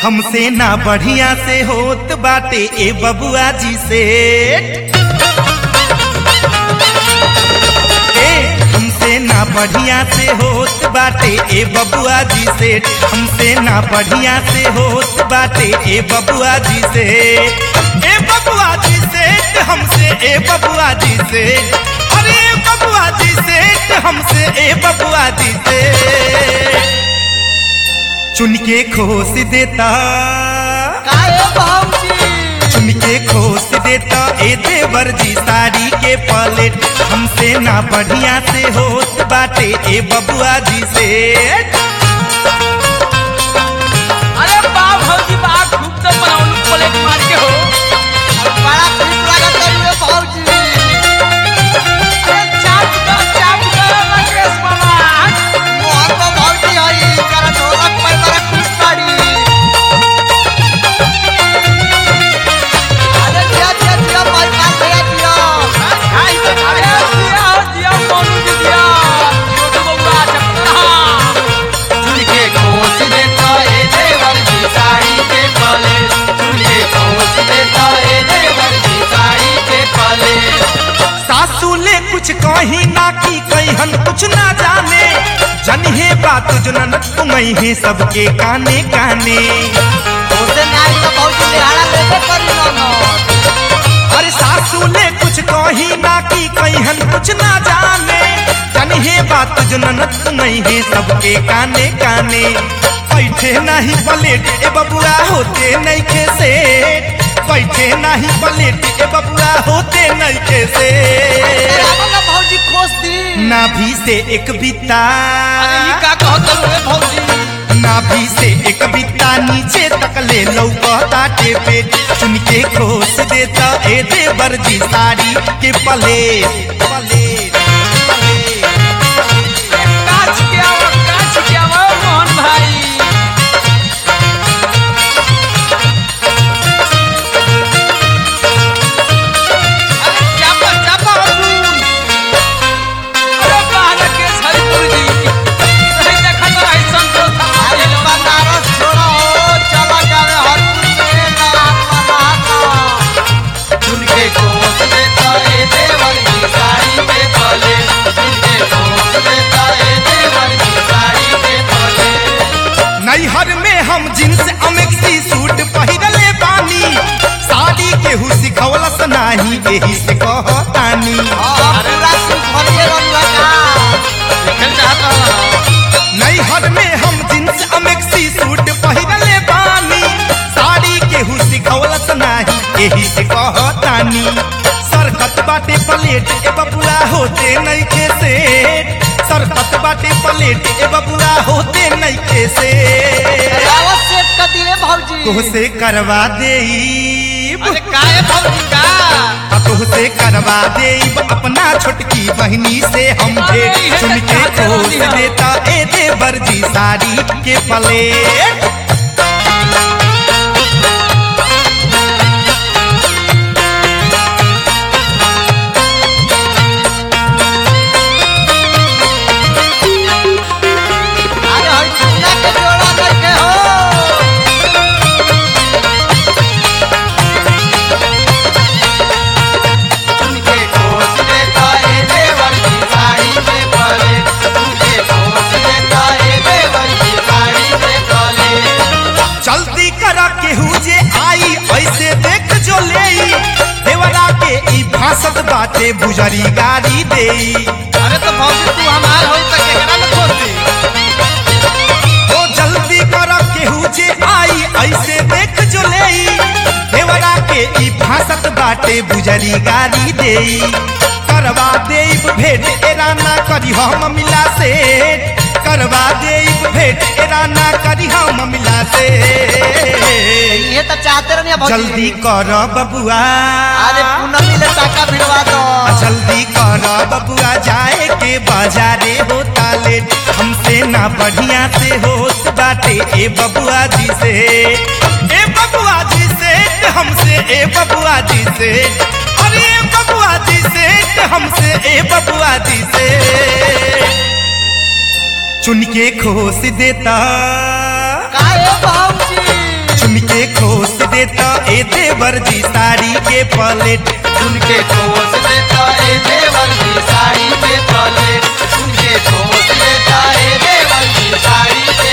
हमसे ना बढ़िया से होत बाटे ए बबुआ जी से ए हमसे ना बढ़िया से होत बाटे ए बबुआ जी से हमसे ना बढ़िया से होत बाटे ए बबुआ जी से ए बबुआ जी से हमसे ए बबुआ जी से अरे ए बबुआ जी से हमसे ए बबुआ जी से चुन के खोस देता काहे भाऊजी चुन के खोस देता ए देवर जी साड़ी के पलेट हमसे ना बढ़िया से होत बाटे ए बबुआ जी से अरे बा भौजी बा खूब तो बनाउनु प्लेट मार के हो बड़ा ठीक लागत है रे भाऊजी अरे चाप दो चाप दो राकेश बाबा मोहन को भाऊजी हई कर ढोलक पर बड़ा खुश पड़ी अरे जिया जिया जिया भाई पास भैया जिया खाई के अरे जिया हो जिया मोनू जी जिया छोटू बबुआ चपड़ा चुनके खोस देता ए देवर जी साड़ी के पले चुनके खोस देता ए देवर जी साड़ी के पले सासू ले कुछ कही ना की कहन कुछ ना जाने जनिहे बात जनन तुम्हें है सबके काने काने ओसे नाई तो भाऊजी लिहाड़ा लेके करी ना ना अरे सासू ले कुछ कही ना की कहन कुछ ना जाने जनिहे बात जनन तुम्हें है सबके काने काने बैठे नहीं पलेट ए बबुआ होते नहीं खे से बैठे नहीं पलेट ए बबुआ होते नहीं खे से रावण भाऊजी खोस दी नाभि से एक बिता अरे ई का कहत रे भौजी नाभि से एक बिता नीचे तक ले लौकता टेपे चुन के खोस देता ए देवर जी साड़ी के पले पले काच के आओ काच के आओ मोहन भाई अरे चापा चापा अर्जुन अरे बाहर के हरिपुर जी नहीं देखा तो ऐसा तो अरे बनारस छोड़ो चला जावे हरपुर से नाम मनाता चुनके खोस देता ए देवर की साड़ी के पले चुनके खोस देता ए देवर की साड़ी के पले नैहर में हम जींस अमेक्सी सूट पहिरले बानी साड़ी केहू सिखवलस नाही एही से कहतानी अरे रासु भरिए रंगा का खेल चाहता नैहर में हम जींस अमेक्सी सूट पहिरले बानी साड़ी केहू सिखवलस नाही एही से कहतानी सरकत बाटे प्लेट ए बबुआ होते नइखे से सरकत बाटे प्लेट ए बबुआ होते नइखे से रावत सेट कर दिए भाऊजी तोहसे करवा देईब अरे काहे भौजी का आ तोहसे करवा देईब अपना छोटकी बहनी से हम भेंट चुन के खोस देता ए देवर जी साड़ी के प्लेट अरे हर चुना के जोड़ा करके हो चुनके खोस देता ए देवर की साड़ी के पले चुनके खोस देता ए देवर की साड़ी के पले जल्दी करा केहू जे आई ऐसे देख जो लेई देवरा के ई भासत बाटे बुजरी गाड़ी देई अरे तो भौजी तू हमार हो त केकरा में खोस दी ओ जल्दी करा केहू जे आई ऐसे देख जो लेई देवरा के ई भासत बाटे बुजरी गाड़ी देई करवा देब भेंट एरा ना करी हम मिला से करवा देब भेंट एरा ना करी हम मिला से ये तो चाहते रहने भाऊजी जल्दी कर बबुआ अरे पूनम ले टाका भिड़वा दो जल्दी कर बबुआ जाए के बाजारे होता ले हमसे ना बढ़िया से होत बाटे ए बबुआ जी से ए बबुआ जी से हमसे ए बबुआ जी से अरे ए बबुआ जी से हमसे ए बबुआ जी से चुन के खोस देता काहे भाऊजी देता ए देवर जी साड़ी के पलेट उनके कोस लेता ए देवर की साड़ी पे पले उनके कोस लेता ए देवर की साड़ी पे